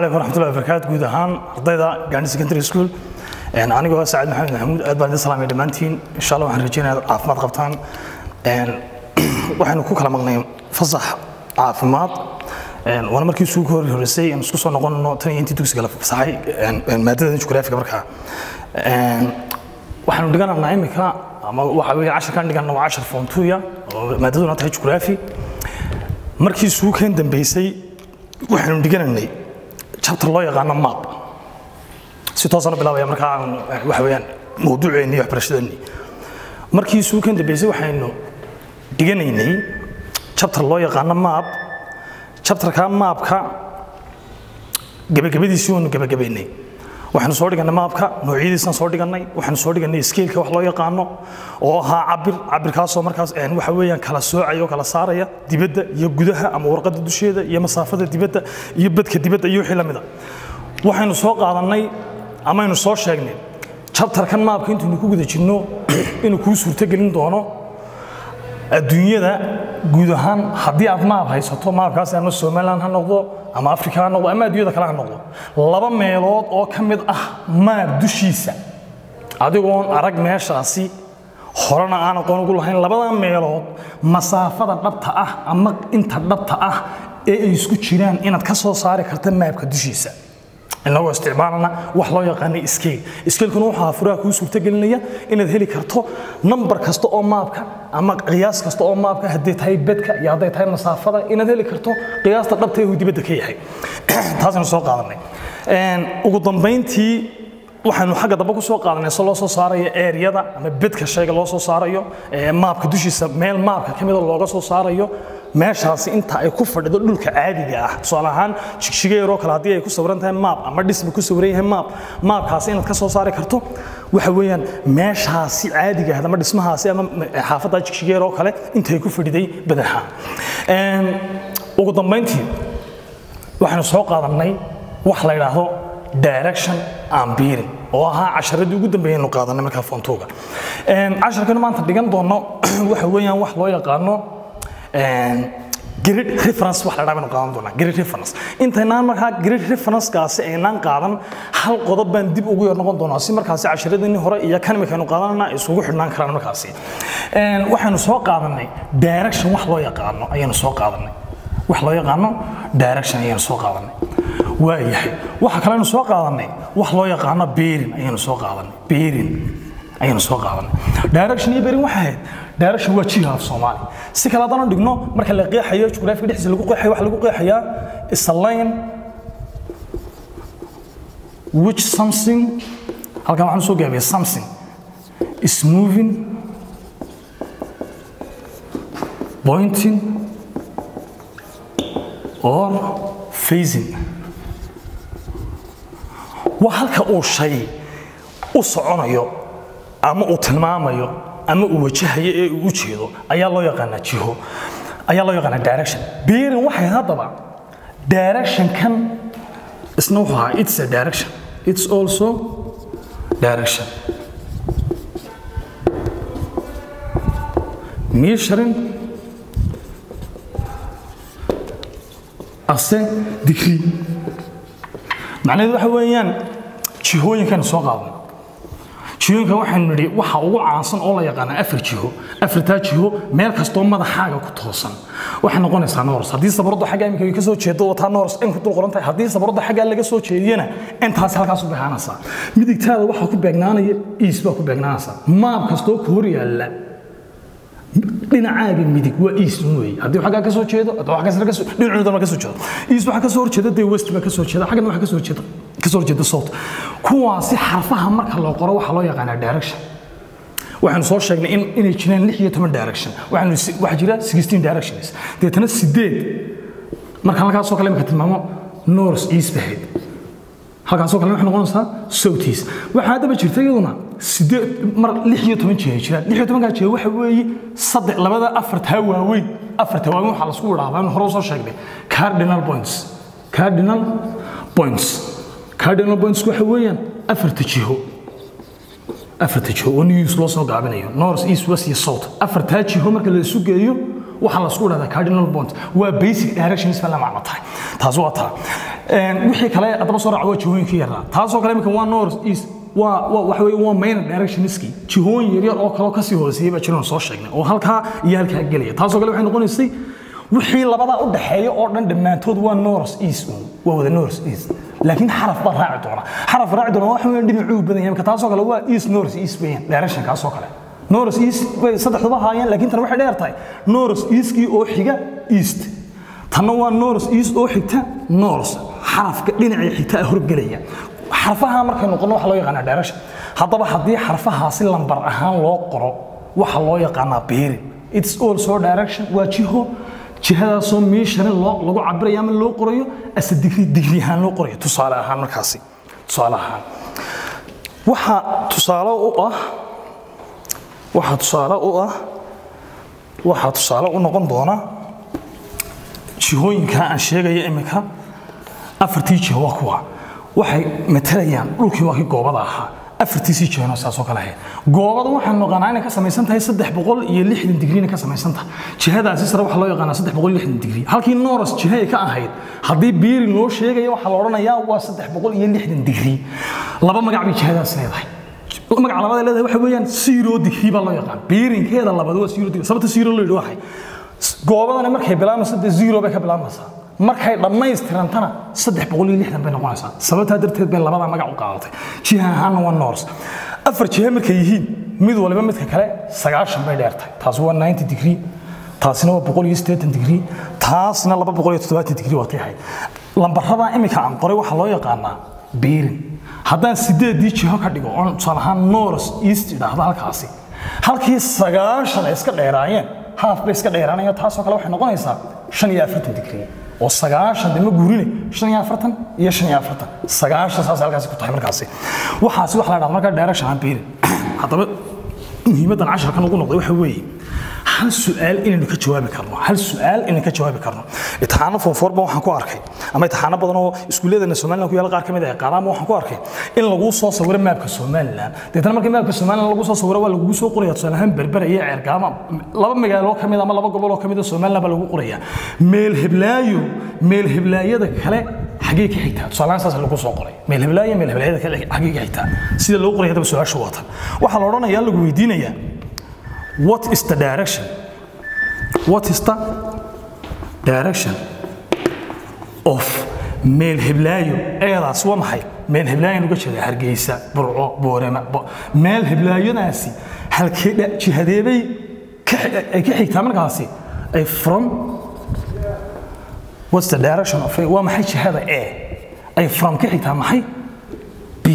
calaykum waraxmatullahi wabarakaatu guud ahaan ardayda gaani secondary school anigoo ah saciid maxamed maxamuud aad baan idin salaamay dhammaantiin insha allah waxaan rajeynaya inaad caafimaad qabtaan waxaynu ku kala maqnay fasax caafimaad waana markii isugu hor horeysay aan isku soo noqonno tan iyo intii dugsiga la fasaxay maadada jugraafiga markaa waxaanu dhiganaynaa imika ama waxa weeye casharkan dhigana waa cashar foontuya oo maadaduna tahay jugraafi markii isugu keen dambeysay waxaynu dhiganaynay chapter loo yaqaano map si toosana bilaabaya markaa waxa weeyaan mawduuceenni waxbarashadeenni markii isugu keen dambeysay waxaynu dhiganaynay chapter loo yaqaano map chapterka maapka gebagabadiisii waanu gebagabaynay waxaanu soo dhigannay maabka noocyadiisaan soo dhigannay waxaanu soo dhigannay skeelka wax loo yaqaano oo ahaa cabir cabirkaasoo markaas waxa weeyaan kala soocaya oo kala saaraya dibadda iyo gudaha ama warqadda dusheeda iyo masaafada dibadda iyo badka dibadda iyo wixii la mida waxaynu soo qaadannay amaynu soo sheegnay jabtarkan maabka intaynu ku guda jirno inuu kuu suurtogelin doono adduunyada guud ahaan haddii aad maab haysato maabkaasi ama somaliland ha noqdo ama africa ha noqdo ama adduunyada kale ha noqdo laba meelood oo ka mid ah maab dushiisa adigoon arag meeshaasi horena aan aqoon ugu lahayn labada meelood masaafada dhabta ah ama inta dhabta ah ee ay isku jiraan inaad ka soo saari karta maabka dushiisa inagoo isticmaalana wax loo yaqaanay scale scalekuna waxaa furaha kuu suurtagelinaya inaad heli karto nambar kasta oo maabka ama qiyaas kasta oo maabka hadday tahay bedka iyo hadday tahay masaafada inaad heli karto qiyaasta dhabta ee uu dibadda ka yahay taasaynu soo qaadanay ugu dambayntii waxaynu xagga dambe ku soo qaadanay se loo soo saarayo eeryada ama bedka shayga loo soo saarayo maabka dushiisa meel maabka ka mida looga soo saarayo meeshaasi inta ay ku fadhido dhulka caadiga ah tusaale ahaan jigjigeeroo kale haddii ay ku sawiran tahay maab ama dhisba ku sawiran yahay maab maabkaasi inaad ka soo saari karto waxa weeyaan meeshaasi caadiga ah ama dhismahaasi ama xaafadda jigjigeeroo kale intay ku fadhiday badaxa ugu dambayntii waxaynu soo qaadannay wax la yidhaahdo direction and bearing oo ahaa casharadii ugu dambeeyaynu qaadanay markaa foontuuga casharkan maanta dhigan doono waxa weeyaan wax loo yaqaano grid reference wax la dhaabanu qaadan doonaa grid reference intaynaan markaa grid referencekaasi aynaan qaadan hal qodob baan dib ugu yar noqon doonaa si markaasi casharadeenii hore iyo kan imikaynu qaadanana isugu xidhnaan karaan markaasi waxaynu soo qaadanay direction wax loo yaqaano ayaynu soo qaadanay wax loo yaqaano direction ayaynu soo qaadanay waayahay waxa kalenu soo qaadanay wax loo yaqaano beerin ayaynu soo qaadanay beerin ayaynu soo qaadanay direction iyo beerin waxay ahayd direction waa jiha af soomaali si kale haddaan dhigno marka la qeexayo jugraafiga dhexdiisa lagu qeexayo waxa lagu qeexayaa is a line which something halkan waxaan soo gaabiyay something is moving pointing or facing waa halka uu shay u soconayo ama uu tilmaamayo ama uu wajahayo ee uu u jeedo ayaa loo yaqaanaa jiho ayaa loo yaqaanaa direction bearing waxay haddaba direction kan isna wuxuu ahaa it's a direction it's also direction measuring ase degree macnaheedu waxa weeyaan jihooyinkaynu soo qaadnay jihooyinka waxaynu nidhi waxa ugu caansan oo la yaqaana afar jiho afartaa jiho meel kastoo madaxaaga ku toosan waxay noqonaysaa noors haddii sabaradu xagga iminka ka soo jeedo oo taa noors in ku dul qoran tahay haddii sabaradu xaggaa laga soo jeediyana intaasi halkaas u beexaanaysaa midigtaada waxaa ku beegnaanaya iis baa ku beegnaanaysaa maab kastoo ku hor yaalla dhinacaaga midig waa east weeye haddii xaggaa ka soo jeedo dhinacoodana ka soo jeedo east waxaa ka soo horjeeda dee west baa ka soo jeeda xaggana waxaa ka soo jeeda ka soo horjeeda south kuwaasi xarfaha marka loo qoro waxaa loo yaqaanaa direction waxaanu soo sheegnay in inay jiraan lix iyo toban direction waxaanu waxaa jira sixteen directions deetana sideed marka halkaasoo kale imika tilmaamo north east bahayd halkaasoo kale waxay noqonaysaa south east waxaa haddaba jirta iyaduna sideed mar lix iyo toban jeer jiraan lix iyo tobankaa jeer waxa weeye saddex labada afartaa waaweyn afarta waaweyn waxaa lasku idhaahdaa in hore soo sheegnay cardinal points cardinal points cardinal points waxa weeyaan afarta jiho afarta jiho oo news loo soo gaabinayo north east west iyo south afartaa jiho marka la isu geeyo waxaa la isku dhahdaa cardinal point waa basic directions baa la macno tahay taas waa taa wixii kale haddaba soo raaca waa jihooyinkii yaraa taasoo kale imika waa north east waa waa waxa weeye waa main directionski jihooyin yaryar oo kaloo kasii hooseeyay baa jiraan soo sheegnay oo halkaa iyo halkaa gelaya taasoo kale waxay noqonaysay wixii labadaa u dhaxeeya oo dhan dhammaantood waa north east waa wada north east laakiin xaraf baa raaci doona xaraf raaci doona waxa weeye dhinacuu badan yahay marka taasoo kale waa east north east weeyaan directionkaasoo kale north east bay saddexduba haayeen laakiin tan waxay dheer tahay north eastkii oo xiga east tanna waa north east oo xigta north xarafka dhinacii xigta ah horgelaya xarfaha markay noqono waxa loo yaqaanaa direction haddaba haddii xarfahaasi lambar ahaan loo qoro waxa loo yaqaanaa beerin it's also direction waa jiho jihadaasoo miishani loo lagu cabirayo ama loo qorayo ase digri digri ahaan loo qorayo tusaale ahaan markaasi tusaale ahaan waxaa tusaale u ah waxaa tusaale u ah waxaa tusaale u noqon doona jihooyinkaa aan sheegaya iminka afartii jiho waa kuwa waxay matalayaan dhulkii waa kii goobada ahaa afartiisii jihona saasoo kale ahayd goobada waxaan naqaanaa inay ka samaysan tahay saddex boqol iyo lixdan digriina ka samaysan tahay jihadaasi sare waxaa loo yaqaanaa saddex boqol iyo lixdan digri halkii noros jiha ay ka ahayd haddii biiri loo sheegaya waxaa la odhanayaa waa saddex boqol iyo lixdan digri laba magac bay jihadaas leedahay magaca labaad ay leedahay waxa weeyaan zero digri baa loo yaqaan biirinkeeda labaad waa zero digri sababta zero loo yidhi waxay goobadani markay bilaabmayso dee zero bay ka bilaabmaysaa markay dhammaystirantana saddex boqol iyo lixdan bay noqonaysaa sababtaa darteed bay labadaa magac u qaadatay jiha ahaanna waa nors afar jihe markay yihiin mid waliba midka kale sagaashan bay dheertahay taasi waa ninety degree taasina waa boqol iyo siddeetan degree taasna laba boqol iyo toddobaatan degree waa tahay lambaradaa iminka aan qoray waxaa loo yaqaanaa beerin haddaan sideedii jiho ka dhigo oon tusaale ahaan nors east idhaahdo halkaasi halkii sagaashan ay iska dheeraayeen haaf bay iska dheeraanayaan taasoo kale waxay noqonaysaa shan iyo afartan degree oo sagaashan dema guurine shan iyo afartan iyo shan iyo afartan sagaashan saas halkaasi ku tahay markaasi waxaasi waxa la dhahda markaa direction aan beerin haddaba muhiimaddan casharkan ugu noqday waxa weeye hal su'aal inaynu ka jawaabi karno hal su'aal inaynu ka jawaabi karno imtixaano foonfoorba waxaan ku arkay ama imtixaano badan oo iskuulladeena somaliland ku yaala qaar ka mid ah qaadaama waxaan ku arkay in lagu soo sawiro maabka somaliland deetana markii maabka somaliland lagu soo sawiro waa lagugu soo qoraya tusaale ahaan berbera iyo ceergaama laba magaalo ka mid ama laba gobol oo ka mid ah somaliland baa lagu qoraya meel heblaayo meel heblaayada kale xagee ka xigtaa tusaalahaan saas lagu soo qoray meel heblaayo meel heblaayada kale xagee ka xigtaa sida loo qoray hadaba su-aashu waatan waxaa la odhanayaa lagu weydiinayaa what is the direction what is the direction of meel heblaayo eedaas waa maxay meel heblaayan uga jeeda hargeysa burco boorema meel heblaayadaasi halkee jihadeebay ay ka xigtaa markaasi ay from what's the direction of waa maxay jihada e ay from ka xigtaa maxay b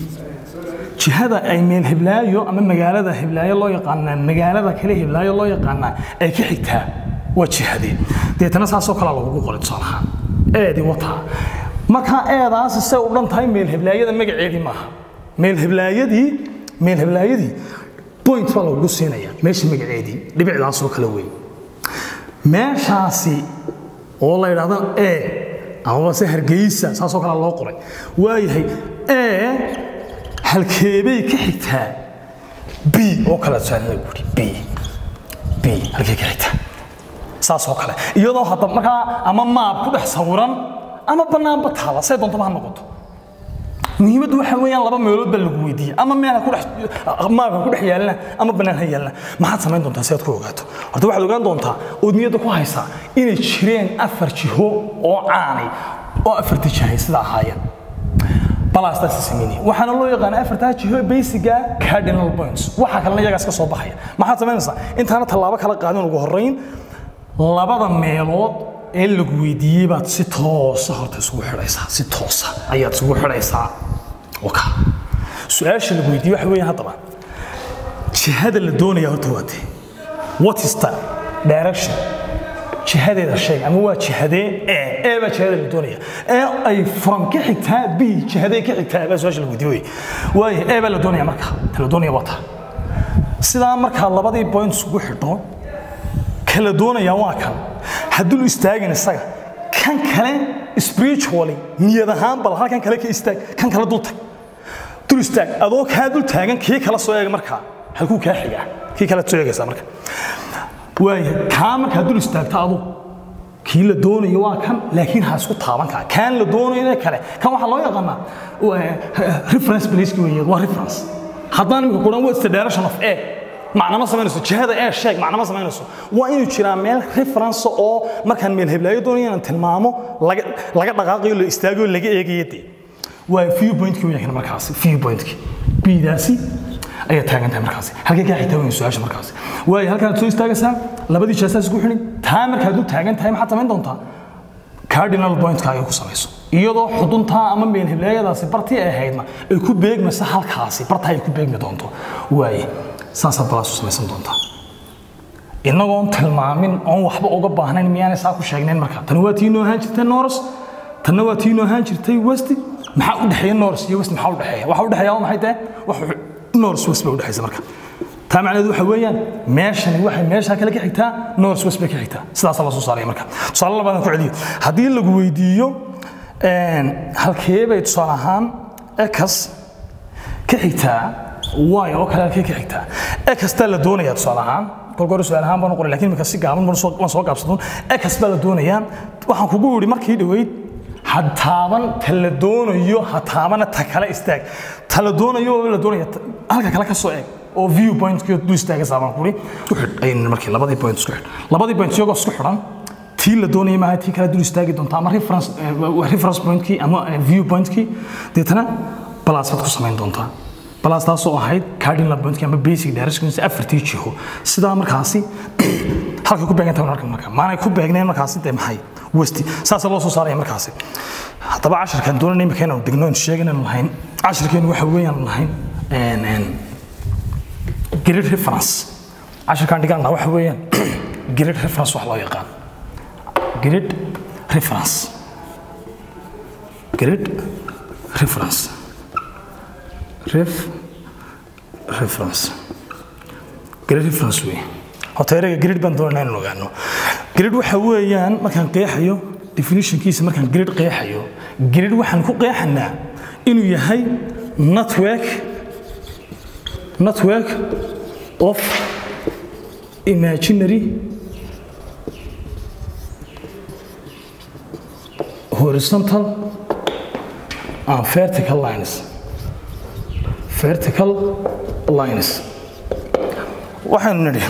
jihada ay meel heblaayo ama magaalada heblaayo loo yaqaanaa magaalada kale heblaayo loo yaqaanaa ay ka xigtaa waa jihadee deetana saasoo kale lagugu qoray tusaalahaan eedii wataa markaa eedaasi say u dhan tahay meel heblaayada magaceedii maaha meel heblaayadii meel heblaayadii point baa lagugu siinaya meesha magaceedii dhibicdaasoo kale wey meeshaasi oo la yidhaahdo e amaba se hargeysa saasoo kale loo qoray waayahay e halkeebay ka xigtaa b oo kale tusaale guri b b halkee ka xigtaa saasoo kale iyadoo hadda markaa ama maab ku dhex sawiran ama bannaanba taala say doontaba ha noqoto muhiimaddu waxa weeyaan laba meelood baa lagu weydiiyey ama meel ha ku dhex maabka ku dhex yaalana ama bannaan ha yaalana maxaad samayn doontaa si aad ku ogaato horta waxaad ogaan doontaa ood niyadda ku haysaa inay jireen afar jiho oo caanay oo afarta jihay sida ahaayeen balaastaasi sameynaya waxaana loo yaqaana afartaa jiho basiga cardinal points waxa kalena iyagaas ka soo baxaya maxaad samaynaysaa intaana tallaabo kala qaadin ugu horrayn labada meelood ee lagu weydiiyey baad si toosa horta isugu xidhaysaa si toosa ayaad isugu xidhaysaa waka su-aasha lagu weydiiyey waxa weeyaan haddaba jihada la doonaya horta waa tee what is the direction jihadeeda sheeg ama waa jihadee e e baa jihada la doonaya ee ay from ka xigtaa b jihadee ka xigtaa baa su-aasha lagu weydiiyey waaye e baa la doonaya marka ta la doonaya waa taa sidaa markaa labadii point isugu xidho kala doonaya waa kan hadduu istaagin isaga kan kale spiritually niyad ahaan bal halkan kale ka istaag kan kale dul tag dul istaag adoo kaa dul taagan kii kala soo eega markaa halkuu kaa xigaa kii kale soo eegaysaa marka waaya kaa markaa dul istaagta adu kii la doonayo waa kan laakiin ha isku taaban kaa kaan la doonayo kale kan waxaa loo yaqaanaa reference placeki weeye waa reference haddaan imika kuhan what's the direction of a macna ma samaynayso jihada ee sheeg macna ma samaynayso waa inuu jiraa meel reference oo markaan meel heblaayo doonayo inaan tilmaamo laga laga dhaqaaqayo la istaagayo laga eegayo dee waa view pointkii weeye kan markaasi view pointkii bidaasi ayaa taagan tahay markaasi halkay kaa xigtaa weyn su-aasha markaasi waayo halkaad soo istaagaysaa labadii jeesaas isku xidhin taa markaad u taagan tahay maxaad samayn doontaa cardinal pointkaaga ku samayso iyadoo xuduntaa ama meel heblaayadaasi bartii ay ahaydna ay ku beegmaysa halkaasi bartaa ay ku beegmi doonto waaye saasaad balaasu samaysan doontaa innagoon tilmaamin oon waxba uga baahnayn miyaanay saa ku sheegnayn markaa tani waa tii noo ahaan jirtay noros tanna waa tii noo ahaan jirtay westi maxaa u dhexeeya noros iyo west maxaa u dhexeeya waxa u dhexeeya waa maxay tahay wax noors west bay u dhexaysa marka taa macnaheedu waxa weeyaan meeshani waxay meesha kale ka xigtaa noors west bay ka xigtaa sidaasaa la soo saaraya marka tusaale labaadaan ku celiyo haddii lagu weydiiyo halkee bay tusaale ahaan ekas ka xigtaa y oo kale halkee ka xigtaa ekastaa la doonayaa tusaale ahaan kolka hore su-aal ahaan baan u qoray lakin imika si gaaban baan soo gaabsadun ekas baa la doonayaa waxaan kugu yidhi markii dhoweyd ha taaban ta la doonayo ha taabana ta kale istaag ta la doonayo oo la doonaya halka kale ka soo eeg oo view pointkii du istaagaysaa baan kuri ku xidh ayaynu markii labadii point isku xidh labadii point iyagoo isku xidhan tii la doonaya maaha tii kale dul istaagi doonta ama reference reference pointkii ama view pointkii deetana balaas baad ku samayn doontaa balaas taasoo ahayd cardinal pointkii ama basic directions afartii jiho sidaa markaasi halkay ku beegan tahay marka maanay ku beegneen markaasi dee maxay westi saasa loo soo saaraya markaasi haddaba casharkan doonayna imika inaanu degno aynu sheeganaynu lahayn casharkeenu waxa weeyaan lahayn grid reference casharkan dhiganna waxa weeyaan grid reference wax loo yaqaan grid reference grid reference ref reference grid reference wey horta ereyga grid baan doonayna inaan ogaano grid waxa weeyaan markaan qeexayo definitionkiisa markaan grid qeexayo grid waxaan ku qeexanaa inuu yahay network network of imaginary horizontal and vertical lines vertical lines waxaynu nidhi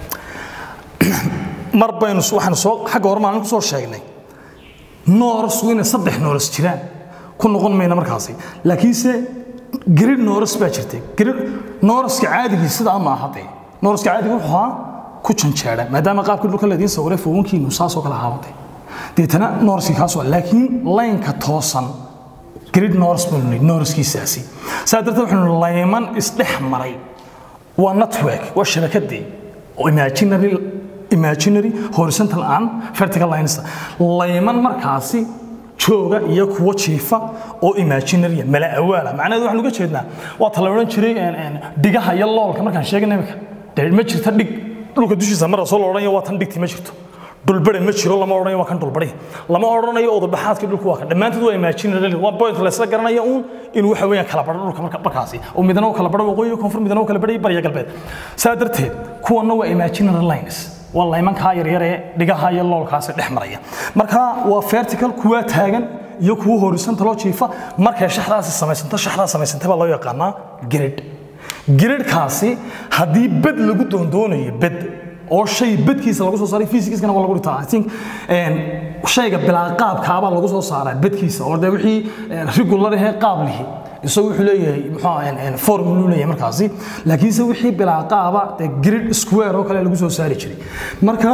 mar baynu waxaanu soo xagga hore maalin ku soo sheegnay nooras inay saddex nooras jiraan ku noqon mayna markaasi laakiinse grid nooras baa jirtay grid nooraska caadigii sidaa ma aha dee nooraska caadiga wuxuu ahaa ku janjeera maadaama qaabkii dhulka ladiin sawiray fowankiinu saasoo kale ahaabade deetana nooraskii kaasoo laakiin laynka toosan grid nooras baynu nidhi nooraskiisaasi saa darteed waxaynu layman isdhex maray waa network waa shabakadii oo imaginary imaginary horizontal and vertical lines layman markaasi jooga iyo kuwo jiifa oo imaginary mala awaala macnaheedu waxaan uga jeednaa waa ta la odhan jiray dhigaha iyo loolka markaan sheegay imika dee ma jirta dhig dhulka dushiisa mara soo la odhanayo waa tan dhigti ma jirto dhulbare ma jiro lama odhanayo waa kan dhulbare lama odhanayo odabaxaadkii dhulku waa kan dhammaantood waa imaginary waa point la isla garanaya uun inuu waxa weeyaan kala badho dhulka marka markaasi oo midna uu kala badho waqooyi koonfur midna uu kala badhay bariya galbeed saa darteed kuwanna waa imaginary lines waa laymankaa yaryar ee dhigaha iyo loolkaasi dhex maraya marka waa vertical kuwaa taagan iyo kuwa horizontal oo jiifa markay shaxdaasi samaysanto shaxdaa samaysantay baa loo yaqaanaa grid gridkaasi haddii bed lagu doondoonayo bed oo shay bedkiisa lagu soo saaray physicskana waa lagu dhitaa i think shayga bilaa qaabkaabaa lagu soo saaraa bedkiisa oo dee wixii regular ahee qaab lihi isagu wuxuu leeyahay muxuu formulu leeyahay markaasi laakiinse wixii bilaa qaaba dee grid square oo kale lagu soo saari jiray marka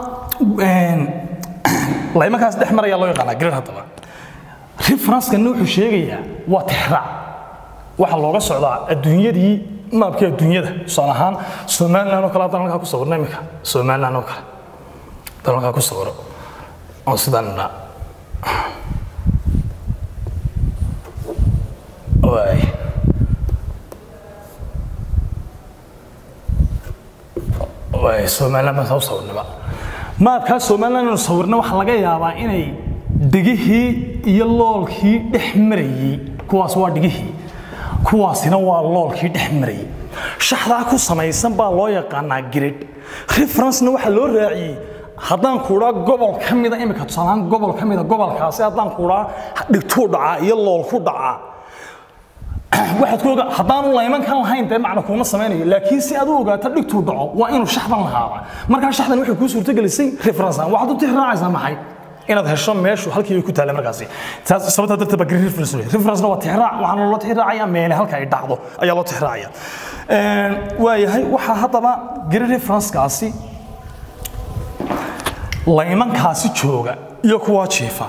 laymankaas dhex maraya loo yaqaanaa grid haddaba referencekana wuxuu sheegayaa waa tixraac waxaa looga socdaa adduunyadii maabkii adduunyada tusaale ahaan somaliland oo kale haddaan halkaa ku sawirno imika somaliland oo kale haddaan halkaa ku sawiro oo sidaan idhaa waay waay somaliland baan saa u sawirnaba maabkaa somaliland inuu sawirna waxaa laga yaabaa inay dhigihii iyo loolkii dhex marayey kuwaas waa dhigihii kuwaasina waa loolkii dhex marayay shaxdaa ku samaysan baa loo yaqaanaa grid referencena waxaa loo raaciyey haddaan kuudhaa gobol ka mida imika tusaalahaan gobol ka mida gobolkaasi haddaan kuudhaa dhigtuu dhacaa iyo lool ku dhacaa waxaad ku ogaa haddaanu laymankan lahayn dee macna kuuma samaynayo laakiin si aad u ogaato dhigtuu dhaco waa inuu shaxdan lahaaba markaa shaxdan waxay kuu suurtagelisay reference aan waxaad u tixraacaysaa maxay inaad hesho meeshu halkii ay ku taalla markaasi taas sababta darteed baa green reference leeyahay reference waa tixraac waxaana loo tixraacaya meele halka ay dhacdo ayaa loo tixraacaya waayahay waxaa haddaba green reference-kaasi laymankaasi jooga iyo kuwaa jiifa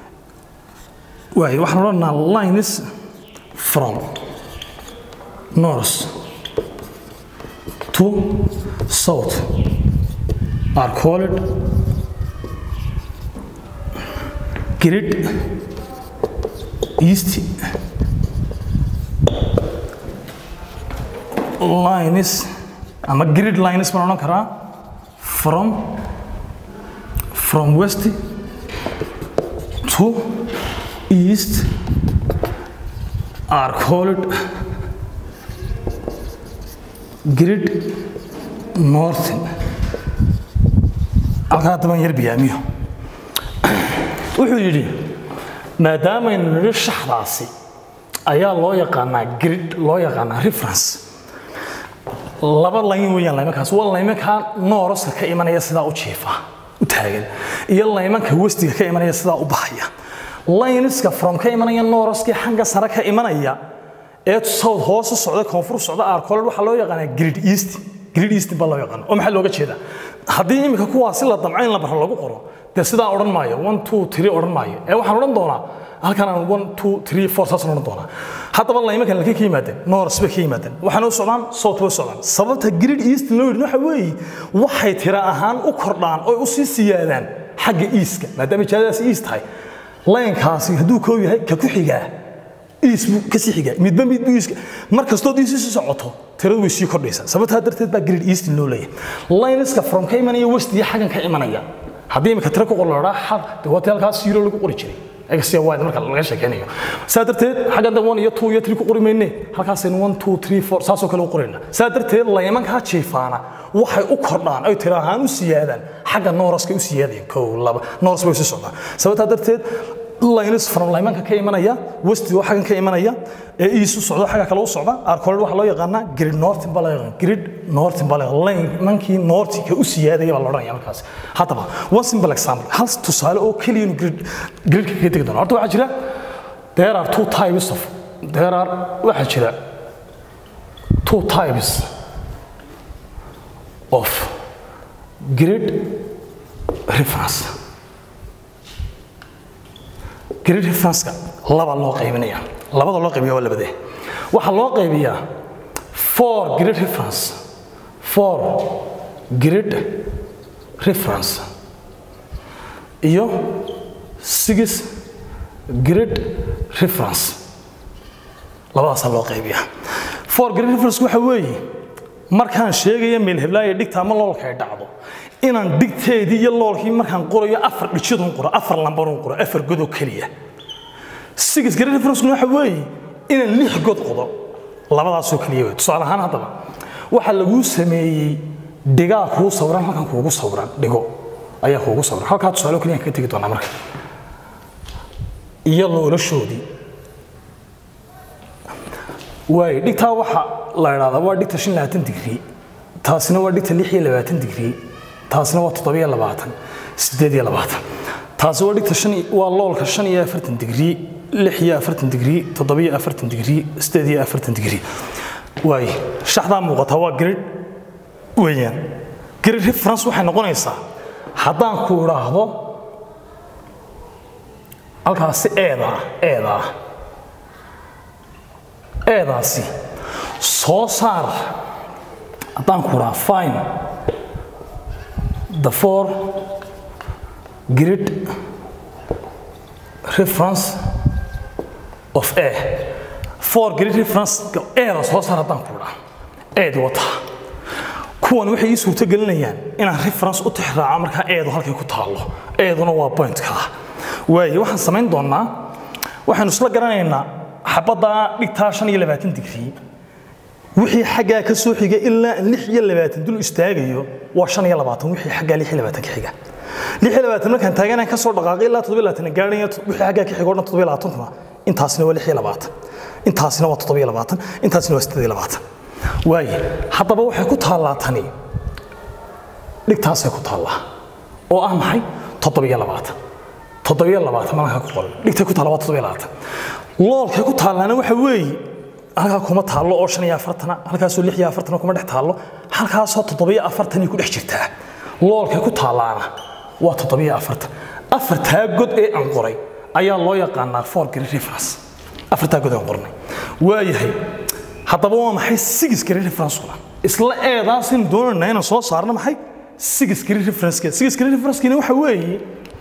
waayo waxaan odhanaa lines from north to south are called grid east lines ama grid lines baan odhan karaa from from west to east are called grid northern halkaa haddabaan yar biyaamiyo wuxuu yidhi maadaamaynu nidhi shaxdaasi ayaa loo yaqaanaa grid loo yaqaanaa reference laba layn weeyaan laymankaas waa laymankaa nooroska ka imanaya sidaa u jiifa u taagan iyo laymanka westiga ka imanaya sidaa u baxaya layniska from ka imanaya nooroskii xagga sare ka imanaya ee south hoose socda koonfur socda aarkooled waxaa loo yaqaanaa grid east grid east baa loo yaqaana oo maxaa looga jeedaa haddii iminka kuwaasi la damco in la barro lagu qoro dee sidaa odhan maayo one two three odhan maayo ee waxaan odhan doonaa halkan aan one two three four saasaan odhan doonaa haddaba laymankan halkay ka yimaadeen north bay ka yimaadeen waxaana u socdaan south bay socdaan sababta grid east loo yidhi waxa weeye waxay tira ahaan u kordhaan oo u sii siyaadaan xagga eastka maadaama jaadadaasi east tahay laynkaasi hadduu koob yahay ka ku xigaa iis buu ka sii xigaa midba mid buu iiska mar kastood iisi sii socoto tiradu way sii kordhaysaa sababtaa darteed baa grid east loo leeyahay layniska from ka imanaya west iyo xaggan ka imanaya haddii imika tiro ku qorloodhaa xaq dee waa halkaas zero lagu qori jiray egasiya wide marka laga sheekeynayo saa darteed xaggan dan one iyo two iyo three ku qori mayne halkaasaynu one two three four saasoo kale u qorayna saa darteed laymankaa jiifaana waxay u kordhaan ay tiro ahaan u siyaadaan xagga nooroska u siyaadayaan kow laba nooros bay sii socdaan sababtaa darteed lines from laymanka ka imanaya westi oo xaggan ka imanaya ee iisu socdo xagga kale u socda arkooled waxaa loo yaqaanaa grid northern baa loo yaqaan grid northern baa loo yaqaan laymankii northka u siyaadaya baa la odhanaya markaas haddaba one simple example hal tusaale oo keliya inu grid gridka kaga tegi doona horta waxaa jira there are two types of there are waxaa jira two types of grid reference grid reference-ka laba loo qaybinaya labada loo qaybiya waa labadee waxaa loo qaybiyaa four grid reference four grid reference iyo six grid reference labadaasaa loo qaybiyaa four grid reference waxa weeye markaan sheegaya meel heblaaya dhigta ama loolka ay dhacdo inaan dhigteedii iyo loolkii markaan qorayo afar dhijidun qoro afar lambarun qoro afar godoo keliya six grid reference waxa weeye inaan lix god qodo labadaasoo keliya wey tusaale ahaan haddaba waxaa laguu sameeyey dhigaa kuu sawiran halkan kuugu sawiran dhigo ayaa kuugu sawiran halkaa tusaale keliya kaga tegi doonaa marka iyo loolashoodii waay dhigtaa waxa la idhahdaa waa dhigta shan labaatan digrii taasina waa dhigta lix iyo labaatan digrii taasina waa toddobiyo labaatan siddeed iyo labaatan taasi waa dhigta shan waa loolka shan iyo afartan digrii lix iyo afartan digrii toddobiyo afartan digrii siddeed iyo afartan digrii waay shaxdaa muuqata waa grid weeyaan grid reference waxay noqonaysaa haddaan ku idhaahdo halkaasi eeda ah eeda ah eedaasi soo saar haddaan ku idhaha fine the four grid reference of A. Four grid reference eeda soo saar haddaan ku idhaha eedi wata kuwan waxay ii suurto gelinayaan inaan reference u tixraaco markaa eedu halkay ku taallo eeduna waa pointka ah waaye waxaan samayn doonaa waxaanu isla garanaynaa xabaddaa dhigtaa shan iyo labaatan digrii wixii xaggaa ka soo xiga ilaa lix iyo labaatan dul istaagayo waa shan iyo labaatan wixii xaggaa lix iyo labaatan ka xiga lix iyo labaatan markaan taaganaan ka soo dhaqaaqay ilaa toddoba iyo labaatan gaaraya wixii xaggaa ka xigoo dhan toddoba iyo labaatankuna intaasina waa lix iyo labaatan intaasina waa toddoba iyo labaatan intaasina waa siddeed iyo labaatan waaye haddaba waxay ku taallaa tani dhigtaasay ku taallaa oo ah maxay toddoba iyo labaatan toddoba iyo labaatan malanka ku qoran dhigtay ku taalla waa toddoba iyo labaatan loolkay ku taallaana waxa weeye halkaa kuma taallo oo shan iyo afartana halkaasoo lix iyo afartana kuma dhex taallo halkaasoo toddoba iyo afartanay ku dhex jirtaa loolkay ku taallaana waa toddoba iyo afartan afartaa god ee aan qoray ayaa loo yaqaanaa forgery reference afartaa god aan qornay waayahay haddaba waa maxay sigiskari referencekuna isla eedaasaynu doonayna inaan soo saarno maxay sigiskari referencekeeda sigiskari referencekeena waxa weeye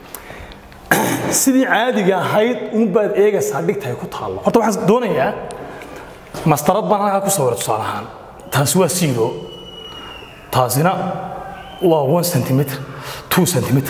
sidii caadiga ahayd unbaad eegaysaa dhigta ay ku taallo horta waxaan doonayaa mastarad baan halkaa ku sawiray tusaale ahaan taasi waa zero taasina waa one centimeter two centimeter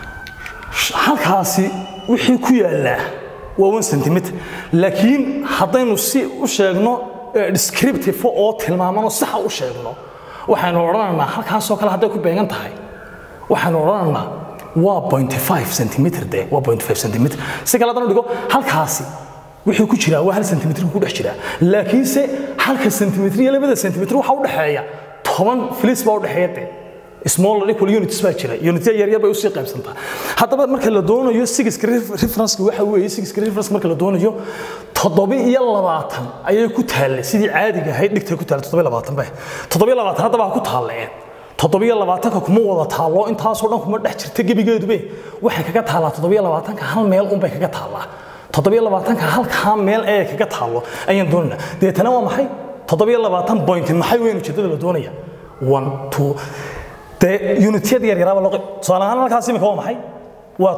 halkaasi wixii ku yaallaa waa one centimeter laakiin haddaynu si u sheegno descriptive oo tilmaamano saxa u sheegno waxaynu odhanaynaa halkaasoo kale hadday ku beegan tahay waxaynu odhanaynaa waa 0.5 centimeter de waa 0.5 centimeter si kale haddana dhigo halkaasi wuxuu ku jiraa waa hal centimeter ku dhex jiraa laakiinse halka centimeter iyo labada centimeter waxa u dhexeeya toban filis baa u dhexeeya de small equal units baa jira unitya yaryar bay usii qaybsantaa haddaba marka la doonayo sigiska referenceka waxa weeye sigiska reference marka la doonayo toddoba iyo labaatan ayay ku taallay sidii caadiga ahayd dhigtay ku taallay toddoba iyo labaatan bay toddoba iyo labaatan haddaba ha ku taalleen toddoba iyo labaatanka kuma wada taallo intaasoo dhan kuma dhex jirta gebigeedube waxay kaga taallaa toddoba iyo labaatanka hal meel unbay kaga taallaa toddoba iyo labaatanka halkaa meel ee kaga taallo ayaan doonaynaa deetana waa maxay toddoba iyo labaatan point maxay weyn ujeedada la doonaya one two dee unityada yaryaraaba loo tusaale ahaan halkaas imika waa maxay waa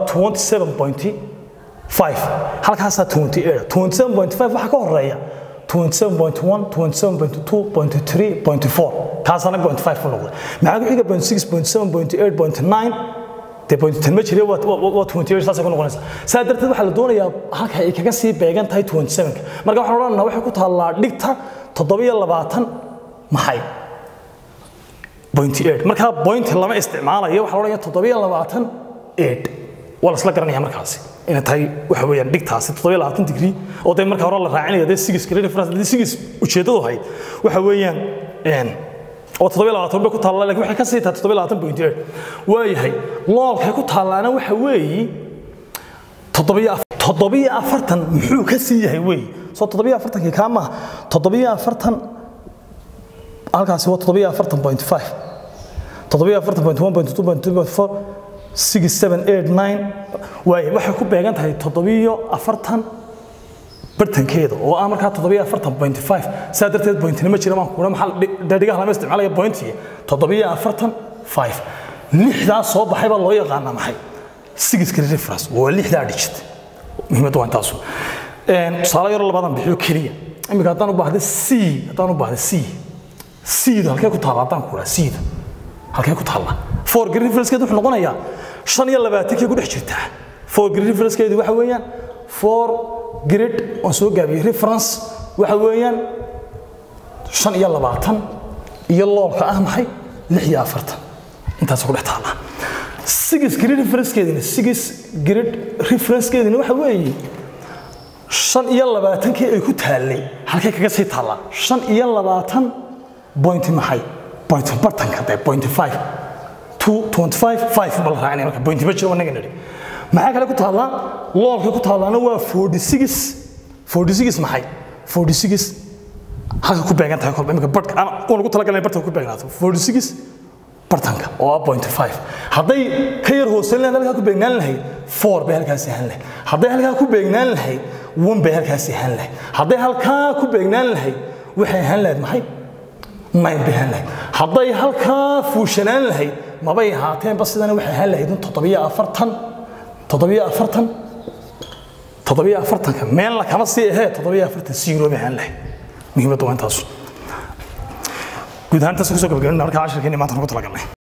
27.5 halkaasaa 28 27.5 waxaa ka horeeya 27.1 27.2 0.3 kaasana 0.5 ku noqday maxaa ku xiga 0.6 0.7 0.8 dee 0.10 ma jire waa 28 saasay ku noqonaysaa saa darteed waxaa la doonayaa halka ay kaga sii beegan tahay 27 marka waxaan odhanaynaa waxay ku taallaa dhigta 7 maxay markaa point lama isticmaalayo waxaa odhanaya toddobiyo labaatan eed waa lasla garanaya markaasi inay tahay waxa weeyaan dhigtaasi toddobiyo labaatan digrii oo dee marka hore la raacinaya dee sigis reference dee sigis ujeeddadu ahayd waxa weeyaan oo toddobiyo labaatan bay ku taallaa laakiin waxay ka sii tahay toddobiyo labaatan point eed waayahay loolkay ku taallaana waxa weeyi toddobiyo toddobiyo afartan muxuu ka sii yahay weeyi soo toddobiyo afartankii kaa maaha toddobiyo afartan halkaasi waa toddobiyo afartan point five toddobiyo afartan point one point two point three point four six seven eight nine waaye waxay ku beegan tahay toddobiyo afartan bartankeeda oo ah markaa toddobiyo afartan point five saa darteed pointna ma jira maan kuuna maxaa dhadhigaha lama isticmaalaya pointiga toddobiyo afartan five lixdaa soo baxay baa loo yaqaanaa maxay sigiska reference waa lixdaa digit muhiimadda waa intaasu tusaale yaro labadan bixiyo keliya iminka haddaan u baahda c haddaan u baahda c siida halkee ku taalla haddaan ku dhaha siida halkee ku taalla forgery referencekeedu wuxuu noqonayaa shan iyo labaatankee ku dhex jirtaa forgery referencekeedu waxa weeyaan for grid waan soo gaabiyey reference waxa weeyaan shan iyo labaatan iyo loolka ah maxay lix iyo afartan intaas ku dhex taalla six grid referencekeedina six grid referencekeedina waxa weeye shan iyo labaatankii ay ku taallay halkee kaga sii taallaa shan iyo labaatan point maxay point bartanka de point five two twenty five five bal raacinaya marka point ma jiro wanaga nidhi maxaa kale ku taallaa loolka ku taallaana waa forty six forty six maxay forty six halka ku beegan tahay kolba imika bartka aan ugu talagalnay bartanka ku beegnaato forty six bartanka oo ah point five hadday ka yar hooseyn lahayd halkaa ku beegnaan lahayd four bay halkaasi ahaan lahayd hadday halkaa ku beegnaan lahayd one bay halkaasi ahaan lahayd hadday halkaa ku beegnaan lahayd waxay ahaan lahayd maxay nine bay ahaan lahayd hadday halkaa fuushanaan lahayd mabay ahaateenba sidana waxay ahaan lahayd toddobiyo afartan toddobiyo afartan toddobiyo afartanka meelna kama sii ahee toddobiyo afartan zero bay ahaan lahayd muhiimadda waa intaasu guud ahaan intaas kusoo gabagabina markaa cashirkeeni maanta nagu talagalnay